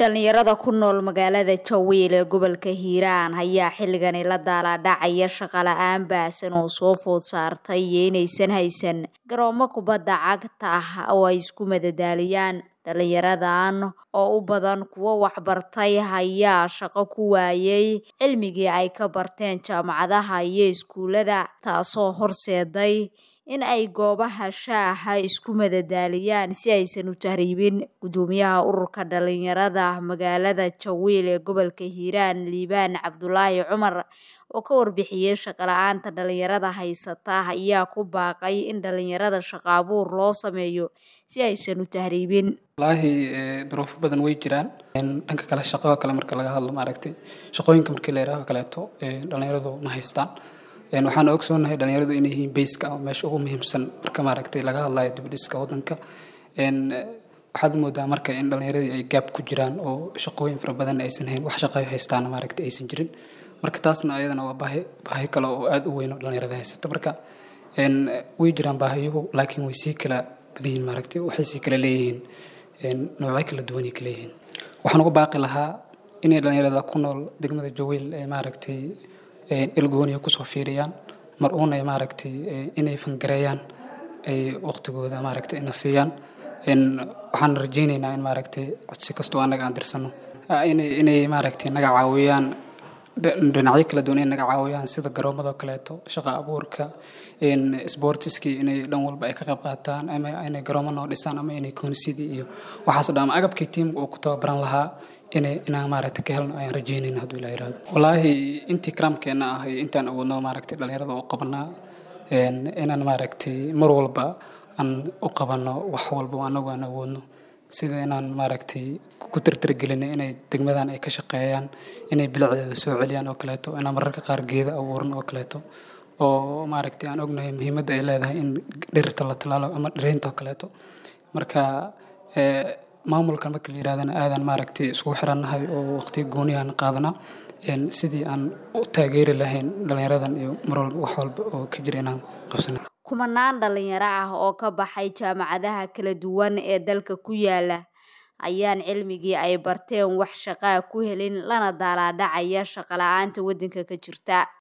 dhalinyarada ku nool magaalada jawiil ee gobolka hiiraan ayaa xilligani la daalaadhacaya shaqo la-aan baahsan oo soo food saartay iyo inaysan haysan garoomo kubadda cagta ah oo ay isku madadaaliyaan dhalinyaradan oo u badan kuwo waxbartay ayaa shaqo ku waayay cilmigii ay ka barteen jaamacadaha iyo iskuulada taasoo horseeday in ay goobaha shaaha isku madadaaliyaan si aysan u tahriibin gudoomiyaha ururka dhalinyarada magaalada jawiil ee gobolka hiiraan liibaan cabdulaahi cumar oo ka warbixiyey shaqo-la-aanta dhalinyarada haysata ayaa ku baaqay in dhalinyarada shaqo abuur loo sameeyo si aysan u tahriibin wallaahi duruufo badan way jiraan dhanka kale shaqada kale marka laga hadlo maaragtay shaqooyinka markii la yidhaaho kaleeto dhalinyaradu ma haystaan waxaan ogsoonahay dhalinyaradu inay yihiin bayska ama meesha ugu muhiimsan marka maaragtay laga hadlayo dibdhiska wadanka waxaad moodaa marka in dhalinyaradii ay gaab ku jiraan oo shaqooyin fara badan aysan hayn wax shaqo haystaan maaragtay aysan jirin marka taasna ayadana waa baahi baahi kale oo aada u weyn oo dhalinyarada haysata marka way jiraan baahiyuhu laakiin way sii kala badan yihiin maaragtay waxay sii kala leeyihiin noocyo kala duwanay kala yihiin waxaan uga baaqi lahaa inay dhalinyarada ku nool degmada jawiil ee maaragtay ilgooniya kusoo fiiriyaan mar uuna maaragtay inay fangareeyaan ay waqtigooda maaragtay ina siiyaan waxaan rajaynaynaa in maaragtay codsi kastoo annaga aan dirsano inay inay maaragtay naga caawiyaan dhinacyo kala duwan inay naga caawiyaan sida garoomada kaleeto shaqa abuurka sportiskii inay dhan walba ay ka qayb qaataan ama inay garoomo noo dhisaan ama inay koonisidii iyo waxaasoo dhan ama agabkii tiimka uu ku tababaran lahaa inay inaan maaragtay ka helno ayaan rajeynayna hadduu ilaa yiraahdo wallaahi intii karaamkeena ah iyo intaan awoodno maaragtay dhalinyarada u qabanaa inaan maaragtay mar walba aan u qabanno wax walba anagu aan awoodno sida inaan maaragtay ku tirtirgelina inay degmadan ay ka shaqeeyaan inay bilicdeeda soo celiyaan oo kaleeto inaan mararka qaar geeda abuuran oo kaleeto oo maaragtay aan ognahay muhiimadda ay leedahay in dhirta la talaalo ama dhireynta oo kaleeto marka maamulkan marka la yirahdana aadan maaragtay iskugu xirannahay oo waqtiga gooniyahan qaadanaa sidii aan u taageeri lahayn dhalinyaradan iyo mar walba wax walba oo ka jira inaan qabsana kumanaan dhalinyaro ah oo ka baxay jaamacadaha kala duwan ee dalka ku yaala ayaan cilmigii ay barteen wax shaqaa ku helin lana daalaadhacaya shaqo la-aanta waddanka ka jirta